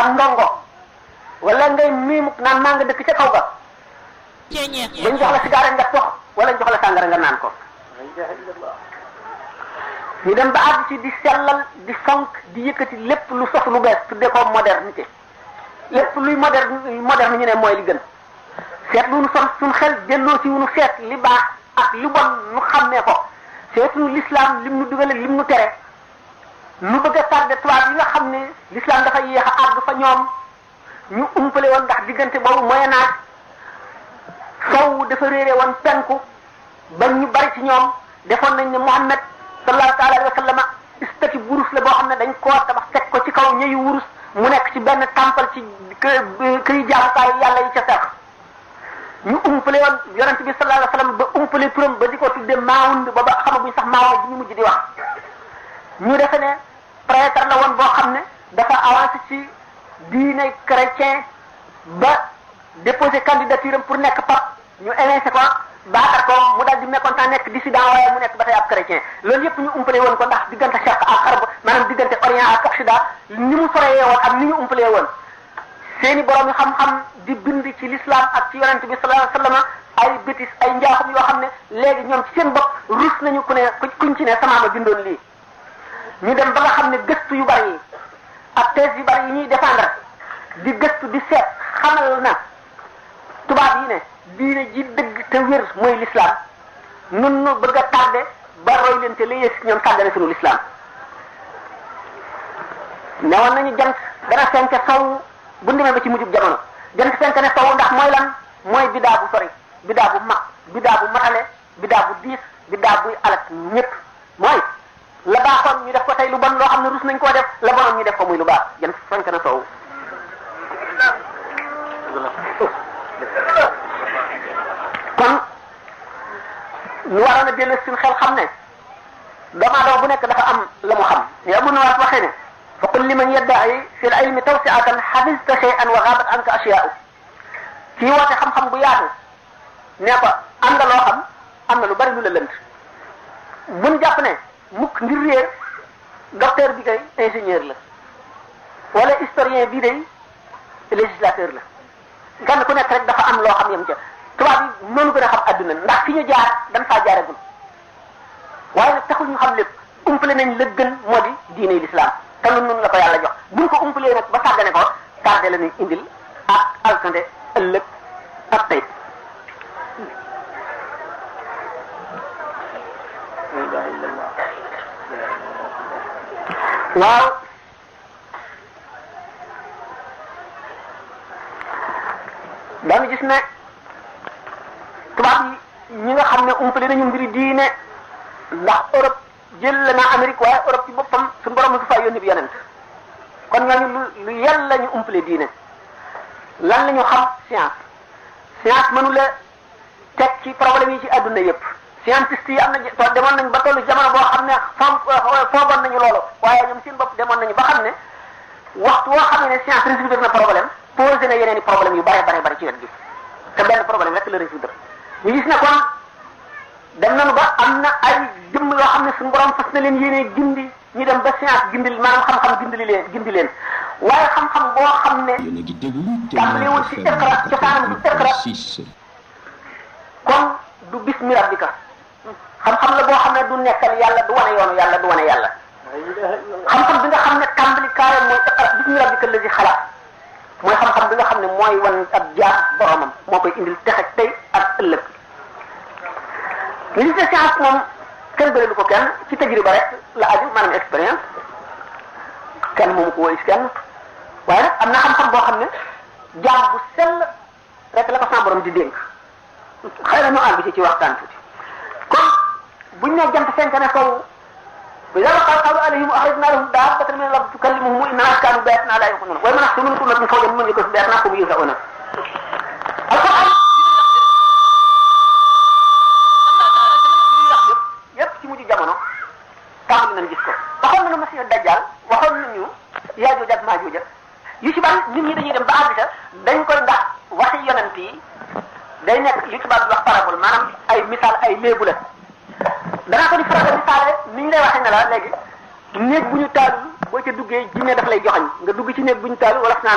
ak ndongo wala ngay miimu naan maa nga dëkk ca kaw ga bañ jox la sigaare nga tox wala ñu jox la sàngara nga naan ko ñu dem ba àgg ci di sellal di fonk di yëkkati lépp lu sof lu bees tudde ko modernité lépp luy moderne moderne ñu ne mooy li gën seet lu nu son suñ xel delloo ci nu seet li baax ak li bon nu xàmmee ko seetu l'islam lim nu dugal ak lim nu tere nu bëgg a tardé tubaab yi nga xam ne l'islam dafa yéex a àgg fa ñoom ñu umpale woon ndax diggante boobu moyen âge sow dafa réere woon penku ba ñu bari ci ñoom defoon nañ ne Muhammad sallallahu taala alayhi wa sallama istati wurus la boo xam ne dañ koo tabax teg ko ci kaw ñëyu wurus mu nekk ci benn tampal ci këy jaamukaay yàlla yi ca sax ñu umpale woon yonent bi sallallahu alayhi wa sallam ba umpale turam ba di ko tudde maawund ba ba xamaguñ sax maawa bi ñu mujj di wax ñu defe ne prêtre la woon boo xam ne dafa avancé ci diine chrétien ba déposé candidature am pour nekk pape ñu évincé ko baatar ko mu daal di mécontent nekk dissident waaye mu nekk ba tey ab chrétien loolu yëpp ñu umpalee woon ko ndax diggante Charq ak Xarb maanaam diggante Orient ak Occident ni mu soreyee woon ak ni ñu umpalee woon seeni borom yi xam-xam di bind ci l'islam ak ci yonent bi sallallahu alayhi wasallam ay bétis ay njaaxum yoo xam ne léegi ñoom ci seen bopp rus nañu ku ne kuñ ci ne sama ma bindoon lii ñu dem ba nga xam ne gëstu yu bari yi ak thèse yu bari yi ñuy défendre di gëstu di seet xamal na tubaab yi ne diine ji dëgg te wér mooy l'islam nun nu bëgg a tardé ba roy leen te la yées ñoom tàggane sunu l'islam newoon nañu jant dana fenke sow bu demee ba ci mujjub jamono jant fenke ne sow ndax mooy lan mooy bidaa bu sori bidaa bu mag bidaa bu matale bidaa bu diis bidaa buy alak ñëpp mooy la baaxoon ñu def ko tey lu bon loo xam ne rus nañ koo def la bonoon ñu def ko muy lu baax jant fenke na sow kon ñu waroon a dellu suñu xel xam ne doomu aadama bu nekk dafa am la mu xam ya bu nawaat waxee ne fa qul liman yadda'i fi l-ilmi tawsi'atan hafizta shay'an wa ghabat anka ashya'u kii woote xam-xam bu yaatu nee ko am nga loo xam am na lu bari lu la lënt buñ jàpp ne mukk ngir réer docteur bi kay ingénieur la wala historien bii day législateur la kenn ku nekk rek dafa am loo xam yam ca tubaab yi noonu gën a xam adduna ndax fi ñu jaar dañ faa jaaragul waaye nag taxul ñu xam lépp umpale nañ la gën moo di diine l'islam te lu nun la ko yàlla jox buñ ko umpalee nag ba sàggane ko tardé la ñuy indil ak alkande ëllëg ak tey waaw daanu gis ne tubaab yi ñi nga xam ne umpale nañu mbiri diine ndax Europe jël la naa Amérique waaye Europe ci boppam suñu borom mu fi fay yónni bi yonent kon ñooñu lu lu yàlla la ñu umpale diine lan la ñu xam science science mënu la teg ci problème yi ci adduna yépp scientiste yi am na to demoon nañ ba tollu jamono boo xam ne foom foogoon nañu loolu waaye ñoom seen bopp demoon nañu ba xam ne waxtu woo xam ne science résoudre na problème posé na yeneen i problème yu bare bare bare ci wet gi te benn problème rek la résoudre ñu gis ne kon dem nañu ba am na ay jëmm yoo xam ne suñu borom fas na leen yéenee gindi ñu dem ba science gindil maanaam xam-xam gindili leen gindi leen waaye xam-xam boo xam ne tàmbalewul ci iqra cosaanam du iqra kon du bismi rabbika xam-xam la boo xam ne du nekkal yàlla du wane yoonu yàlla du wane yàlla xam-xam bi nga xam ne tàmbali kaayam mooy iqra bismi rabbika lazi xalaq mooy xam-xam bi nga xam ne mooy wan ab jaar boromam moo koy indil texe tey ak ëllëg li ci science moom kenn bëri lu ko kenn ci tajriba rek la aju maanaam expérience kenn moomu ko woy kenn waaye nag am na xam-xam boo xam ne jaam bu sell rek la ko sa borom di dénk xëy na ñu àgg ci ci waxtaan tuuti kon buñ ne jant fenk ne sow وإذا وقع القول عليهم أخرجنا لهم دابة من الأرض تكلمهم إن الناس كانوا بآياتنا لا يوقنون وما نحن من كل فوق من يكون بآياتنا هم يوزعون القرآن yépp ci mujj jamono tàmbali nañ gis ko waxoon nañu Masiix Dajjal waxoon nañu Yaajuuj ak Maajuuj yu ci bari nit ñi dañuy dem ba àgg sa dañ koy ndax waxi yonent yi day nekk li tubaab bi wax parabole maanaam ay misaal ay léebu la danaa ko di faral di misaale ni ñu lay waxee ne la léegi néeg bu ñu taalul boo ca duggee jinne daf lay joxañ nga dugg ci néeg bu ñu taalul wala